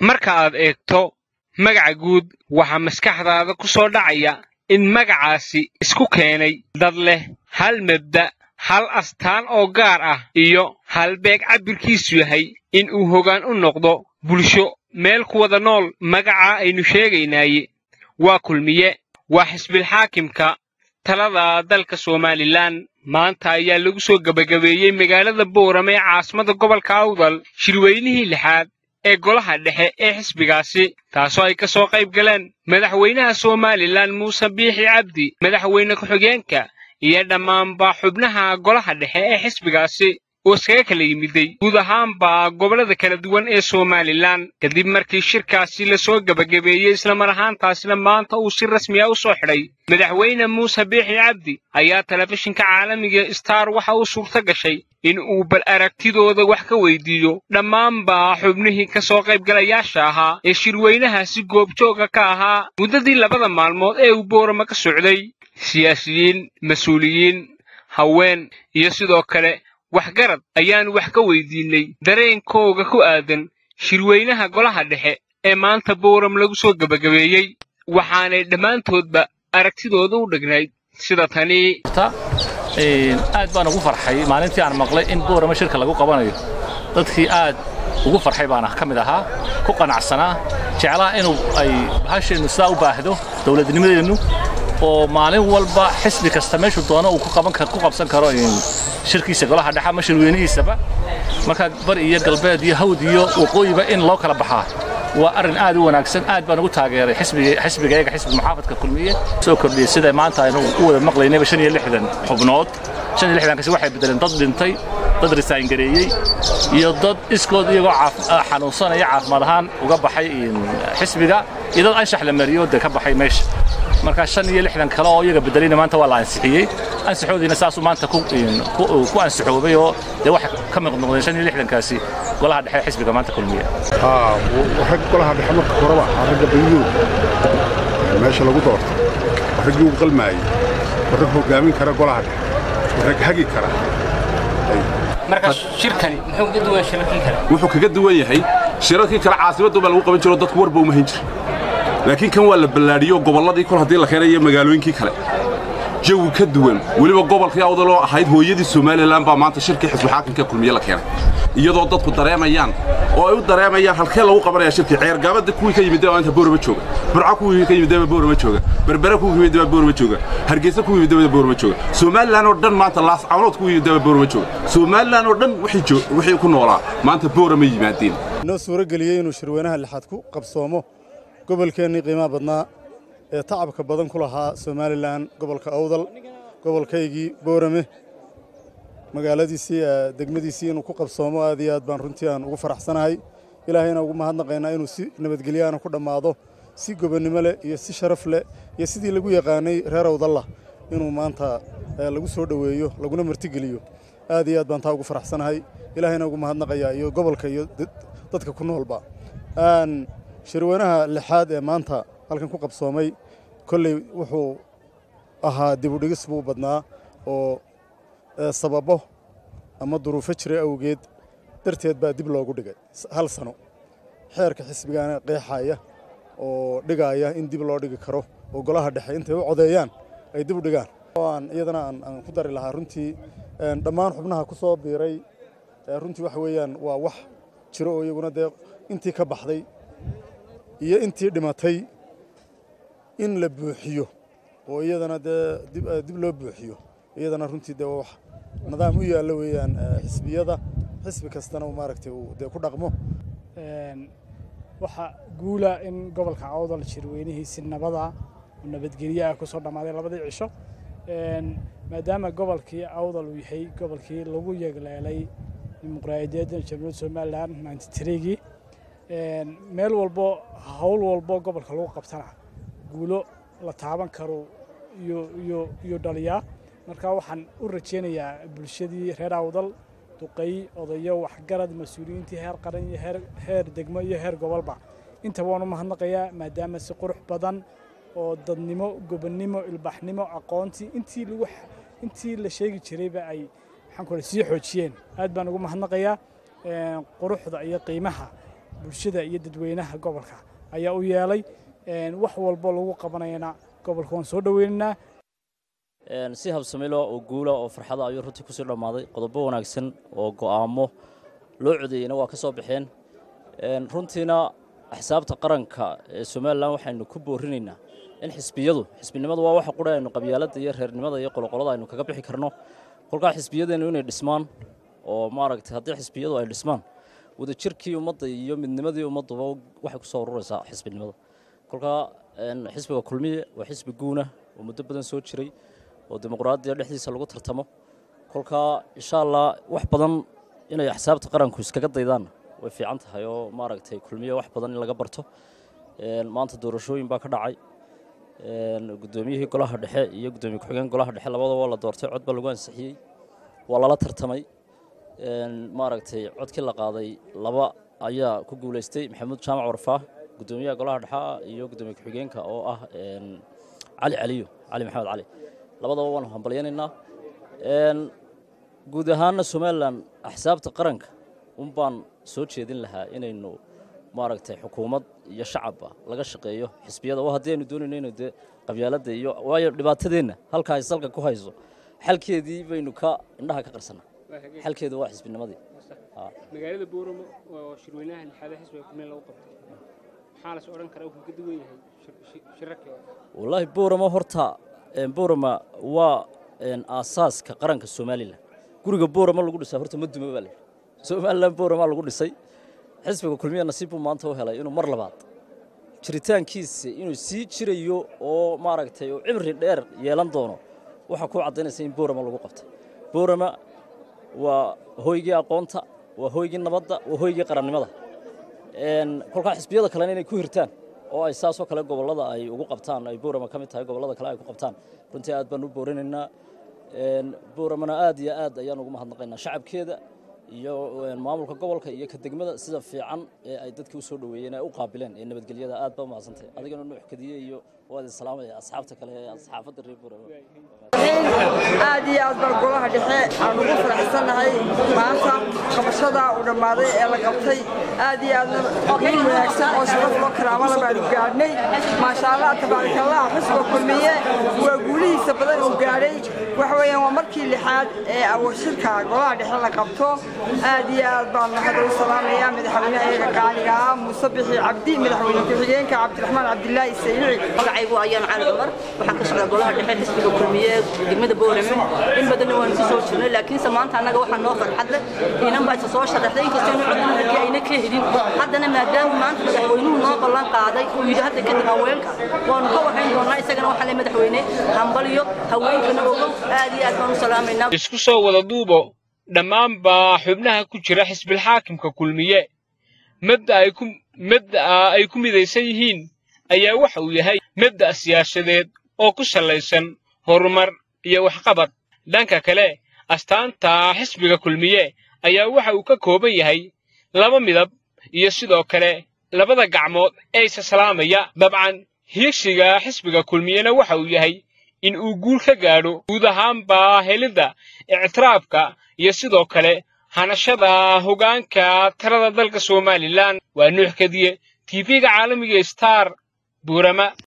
marka aad eegto magaca guud waxaa maskaxdaada ku soo dhacaya in magacaasi isku keenay dad leh hal mabda' hal astaan oo gaar ah iyo halbeeg cabbirkiisu yahay in uu hoggaan u noqdo bulsho meel ku wada nool magacaa aynu sheegaynaaye waa kulmiye waa xisbilxaakimka talada dalka somalilan maanta ayaa lagu soo gebagabeeyey magaalada boorame ee caasimada gobolka awdal shirweynihii lixaad ee golaha dhexe ee xisbigaasi taasoo ay ka soo qayb galeen madaxweynaha somalilan muuse biixi cabdi madaxweyne ku-xigeenka iyo dhammaanba xubnaha golaha dhexe ee xisbigaasi oo iskaga kala yimiday guud ahaanba gobollada kala duwan ee somalilan kadib markii shirkaasi lasoo gebagabeeyey islamar ahaantaasina maanta uu si rasmi ah u soo xidhay madaxweyne muuse biixi cabdi ayaa telefishinka caalamiga star waxa uu suurto gashay in uu bal aragtidooda wax ka weydiiyo dhammaanba xubnihii ka soo qaybgalayaasha ahaa ee shirweynahaasi goobjooga ka ahaa muddadii labada maalmood ee uu boorama ka socday siyaasiyiin mas-uuliyiin haween iyo sidoo kale waxgarad ayaanu wax ka weydiinay dareenkooga ku aadan shirweynaha golaha dhexe ee maanta booram lagu soo gebagabeeyey waxaanay dhammaantoodba aragtidooda u dhegnayd sida tani aad baan ugu farxay maalintii aan maqlay in boorama shirka lagu qabanayo dadkii aad ugu farxay baan ka mid ahaa ku qanacsanaa jeclaha inuu ay bahasheennu sidaa u baahdo dowladnimadeennu oo maalin walba xisbi kasta meeshuu doono uu ku qabsan karo shirkiisa golaha dhexe ama shirweynihiisaba markaa bari iyo galbeed iyo hawd iyo waqooyiba in loo kala baxaa waa arrin aad u wanaagsan aad baan ugu taageeray xisbigayaga xisbi muxaafadka kulmiye soo kordhiyey sida maanta aynu u wada maqlaynayba shan iyo lixdan xubnood shan iyo lixdankaasi waxay bedeleen dad dhintay dad risaangareeyey iyo dad iskood iyagoo xanuunsanaya caafimaad ahaan uga baxay xisbiga iyo dad anshax la mariyo dee ka baxay meesha markaa shan iyo lixdan kale oo iyaga bedelayna maanta waa la ansixiyey ansixoodiina saasuu maanta ku ansixoobay oo dee waxay ka mid noqdeen shan iyo lixdankaasi golaha dhexe xisbiga maanta kulmiya rag golaha dhexe marka horeba ragga baydooda meesha lagu doorto raggii u qalmaayey rag hogaamin kara golaha dhexe rag hagi kara marka shirkani muxuu ka duwan shirarkii kale wuxuu kaga duwan yahay shirarkii kale caasimaddu baa lagu qaban jiro dadku warba uma hayn jira laakiin kan waa la ballaadhiyo gobolladii kol haddii la keenay iyo magaalooyinkii kale jawi ka duwan weliba gobolkii awdaloo ahayd hooyadii somalilan baa maanta shirkii xisbixaakimka kulmiye la keenay iyadoo dadku dareemayaan oo ay u dareemayaan halkee lagu qabanaya shirkii ceergaabada kuwii ka yimid maanta boorama jooga burco kuwii ka yimid boorama jooga berbere kuwii ka yimid boorama jooga hargeysa kuwii yimid boorama jooga somalilan oo dhan maanta laascawnood kuwii yimid boorama jooga somalilan oo dhan wixii ku noolaa maanta boorama yimaadeen noo suuro geliyey inuu shirweynaha lixaad ku qabsoomo gobolkeennii qiimaha badnaa ee tacabka badan ku lahaa somalilan gobolka awdal gobolkaygii boorame magaaladiisii degmadiisii inuu ku qabsoomo aad iyo aad baan runtii aan ugu faraxsanahay ilaahayna ugu mahadnaqaynaa inuu si nabadgelyaana ku dhammaado si gobonnimo leh iyo si sharaf leh iyo sidii lagu yaqaanay reer awdalla inuu maanta lagu soo dhoweeyo laguna martigeliyo aad iyo aad baan taa ugu faraxsanahay ilaahayna ugu mahadnaqayaa iyo gobolka iyo dadka ku noolba shirweynaha lixaad ee maanta halkan ku qabsoomay kolley wuxuu ahaa dibudhigis buu badnaa oo sababo ama duruufo jira awgeed darteed baa dib loogu dhigay hal sano xeerka xisbigaana qeexaya oo dhigaaya in dib loo dhigi karo oo golaha dhexe intay u codeeyaan ay dib u dhigaan aan iyadana aan ku dari lahaa runtii dhammaan xubnaha ku soo biiray runtii waxa weeyaan waa wax jiro oo iyaguna dee intii ka baxday iyo intii dhimatay in la buuxiyo oo iyadana dee dib loo buuxiyo iyadana runtii dee wax nidaam u yaallo weeyaan xisbiyada xisbi kastana maaragtay uu dee ku dhaqmo waxaa guula in gobolka awdal shirweynihiisi nabada oo nabadgelyo ah ku soo dhammaaday labadii cisho maadaama gobolkii awdal uu yahay gobolkii lagu yegleelay dimuqraadiyaedda jamhuuriyadda somalilan ninety-three-gii meel walbo hawl walbo gobolka lagu qabtana guulo la taaban karo iyo iyo iyo dhaliyaa marka waxaan u rajaynayaa bulshadii reer awdal duqay odayo waxgarad mas-uuliyiintii heer qaran iyo heer heer degmo iyo heer gobolba intaba waan u mahadnaqayaa maadaama si qurux badan oo dadnimo gobonnimo ilbaxnimo aqoontii intii lagu intii la sheegi jirayba ay maxaan ku sii xoojiyeen aad baan ugu mahadnaqayaa quruxda iyo qiimaha bulshada iyo dadweynaha gobolka ayaa u yeelay wax walbo lagu qabanayana gobolka waan soo dhoweynaynaa si habsamilo oo guula oo farxada ayuu runtii kusii dhammaaday qodobo wanaagsan oo go'aamo loo codeeyeyna waa ka soo baxeen runtiina axsaabta qaranka ee somalilan waxaynu ku boorinaynaa in xisbiyadu xisbinimadu waa waxa qura aynu qabyaaladda iyo reernimada iyo qoloqolada aynu kaga bixi karno kolkaa xisbiyadeennu inay dhismaan oo maaragtay haddii xisbiyadu ay dhismaan wadajirkii ummadda iyo midnimadii ummadduba waxay ku soo ururaysaa xisbinimada kolkaa xisbiga kulmiye waa xisbi guuna oo muddo badan soo jiray oo dimuqraadiya dhexdiisa lagu tartamo kolkaa insha allah wax badan inay axsaabta qaranku iskaga daydaan way fiican tahay oo maaragtay kulmiye wax badan in laga barto maanta doorashooyin baa ka dhacay guddoomiyihii golaha dhexe iyo guddoomiye ku-xigeen golaha dhexe labadaba la doortay cod baa lagu ansixiyey waa lala tartamay maaragtay codkii la qaaday laba ayaa ku guulaystay maxamuud jaamac warfaah guddoomiyaha golaha dhexe iyo guddoomiye ku-xigeenka oo ah cali caliyo cali maxamed cali labadaba waanu hambalyanaynaa guud ahaanna somalilan axsaabta qaranka un baan soo jeedin lahaa inaynu maaragtay xukuumad iyo shacabba laga shaqeeyo xisbiyada oo haddii aynu doonayno inaynu dee qabyaaladda iyo waayo dhibaatadeenna halka ay salka ku hayso xalkeedii baynu ka indhaha ka qarsannaa xalkeedu waa xisbinimadii magaalada booramo oo shirweynaha lixaada xisbiga kulmeen lagu qabtay maxaa las odhan karaa wuxuu ka duwan yahay shirarkii hore wallaahi booramo horta boorama waa aasaaska qaranka somalilan guriga boorama lagu dhisaa horta ma duma baa la somalilan boorama lagu dhisay xisbiga kulmiya nasiib buu maanta u helay inuu mar labaad jiritaankiisa inuu sii jirayo oo maaragtay oo cimri dheer yeelan doono waxaa ku caddaynaysa in boorama lagu qabtay boorama waa hoygii aqoonta waa hoygii nabadda waa hoygii qarannimada kolkaa xisbiyada kalena inay ku hirtaan oo ay saasoo kale gobollada ay ugu qabtaan ay boorama ka mid tahay gobollada kale ay ku qabtaan runtii aad baan u boorinaynaa booramana aad iyo aad ayaan ugu mahadnaqaynaa shacabkeeda iyo maamulka gobolka iyo ka degmada sida fiican ee ay dadkii u soo dhoweeyeen ay u qaabileen ee nabadgelyada aad baa umahadsantay adigana nuux kadiye iyo waad isalaamaya asxaabta kale ee asxaafadda reer boorama aad iyo aad baan golaha dhexe aan ugu faraxsannahay maanta qabashada uu dhammaaday ee la qabtay aad iyo aadna guul wanaagsan oo sharaf loo karaamada baanu gaadhnay maasha allah tabaarakallah xusba kulmiye waa guulihiisa badan uu gaadhay waxa weeyaan waa markii lixaad ee awashirka golaha dhexe la qabto aad iyo aad baan mahad ugu salaamayaa madaxweyne ayaga qaaliga ah muuse bixi cabdi madaxweyne ku-xigeenka cabdiraxmaan cabdilaahi saynici magacaygu ayaan cali cumar waxaan ka socdaa golaha dhexe xisbiga kulmiye degmada boorame in badanna waanu ku soo jirnay laakiinse maanta annaga waxaa noo farxad leh inan baa isa soo sharaxday inkastoo inu codna halkii ayna ka helin haddana maadaama maanta madaxweynuhu noo ballan qaaday uu yidhi hadda kadib haweenka waanu ka warrayn doonaa isagana waxaa le madaxweyne hambaliyo haweenkana ogow aad iyo aad baan u salaamaynaa isku soo wada duubo dhammaanbaa xubnaha ku jira xisbilxaakimka kulmiye mabda'a ku mabda'a ay ku midaysan yihiin ayaa waxa uu yahay mabda' siyaasadeed oo ku sallaysan horumar iyo waxqabad dhanka kale astaanta xisbiga kulmiye ayaa waxa uu ka kooban yahay laba midab iyo sidoo kale labada gacmood ee isaslaamaya dabcan hiigsiga xisbiga kulmiyena waxa uu yahay in uu guul ka gaadho guud ahaanba helidda ictiraafka iyo sidoo kale hanashada hoggaanka talada dalka somalilan waa nuux kadiye tv-ga caalamiga star buurama